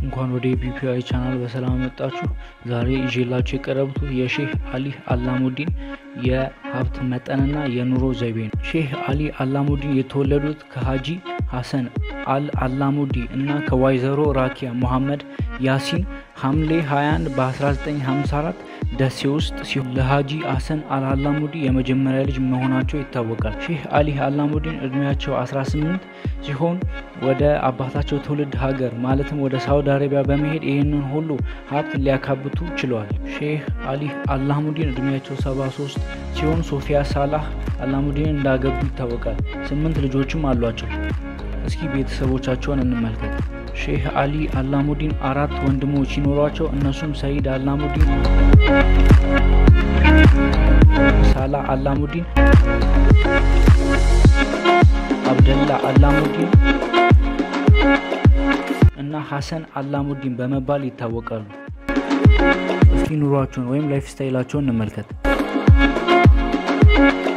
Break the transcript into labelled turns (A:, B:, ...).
A: እንኳን ወደ ቢፒአይ ቻናል በሰላም መጣችሁ። ዛሬ ይዤላችሁ የቀረቡት የሼህ አሊ አላሙዲን የሀብት መጠንና የኑሮ ዘይቤ ነው። ሼህ አሊ አላሙዲን የተወለዱት ከሀጂ ሀሰን አል አላሙዲ እና ከወይዘሮ ራኪያ ሙሐመድ ያሲን ሐምሌ 21 በ1954 ደሴ ውስጥ ሲሆን ለሀጂ ሀሰን አልአላሙዲ የመጀመሪያ ልጅ መሆናቸው ይታወቃል። ሼህ አሊ አላሙዲን እድሜያቸው 18 ሲሆን ወደ አባታቸው ትውልድ ሀገር ማለትም ወደ ሳውዲ አረቢያ በመሄድ ይህንን ሁሉ ሀብት ሊያካብቱ ችለዋል። ሼህ አሊ አላሙዲን እድሜያቸው 73 ሲሆን ሶፊያ ሳላህ አላሙዲን እንዳገቡ ይታወቃል። ስምንት ልጆችም አሏቸው። እስኪ ቤተሰቦቻቸውን እንመልከት። ሼህ አሊ አላሙዲን አራት ወንድሞች ሲኖሯቸው እነሱም ሰይድ አላሙዲን፣ ሳላ አላሙዲን፣ አብደላ አላሙዲን እና ሀሰን አላሙዲን በመባል ይታወቃሉ። እስኪ ኑሯቸውን ወይም ላይፍ ስታይላቸውን እንመልከት።